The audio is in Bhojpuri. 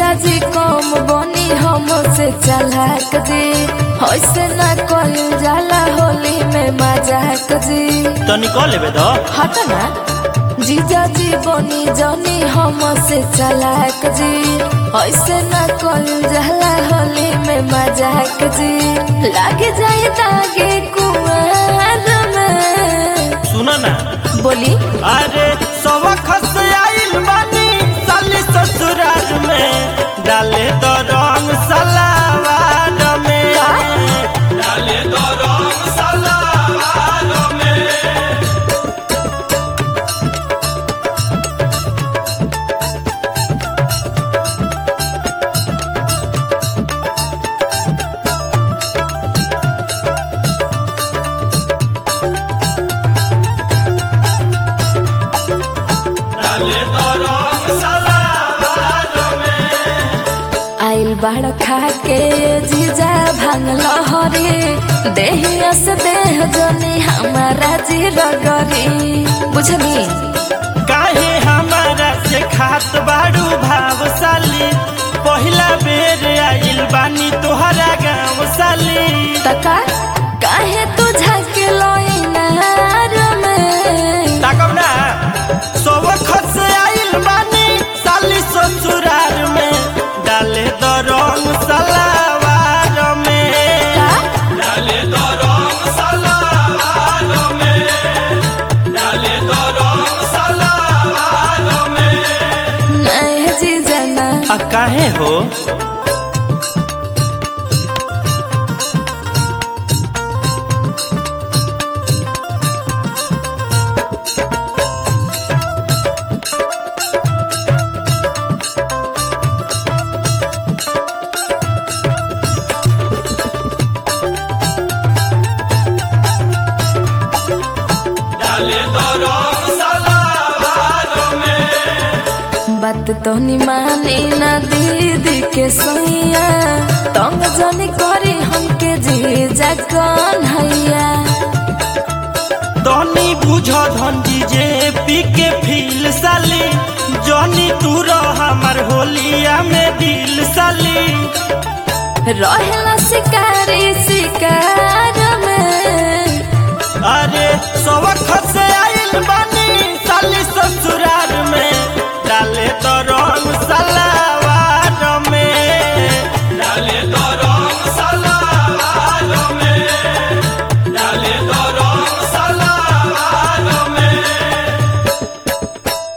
जीजाजी कम बनी हमसे चालाक जी ऐसे ना कल जाला होली में मजाक जी तो निकल लेबे दो हट ना जीजाजी बनी जनी हमसे चालाक जी ऐसे ना कल जाला होली में मजाक जी लाग जाए दागे कुआर में सुनो ना बोली अरे सब खस आइल बानी साली ससुराल में डाले तो रंग सलावार में डाले तो रंग सलावार में डाले तो रंग सलावार में आइल बाड़ खा के जीजा भांग लहरी देहिया से देह जनी हमारा जी रगरी बुझली काहे हमारा से खात बाड़ू भावशाली पहिला बेर आइल बानी तोहरा गाँव साली तका काहे तू झके लोइनार में ताकब ना सब खस आइल बानी साली ससुरार में डाले द रंग सलावार में का डाले द रंग सलावार में डाले द रंग सलावार में नहीं जीजा ना आ काहे हो डाले तो रंग सलावार में बात तो नि मानी ना दीदी के सैया तंग जनी करी हमके जीजा कन्हैया तनी बुझ धंडी जे पी के फील साली जनी तू रह हमार होलिया में दिल साली रहेला शिकारी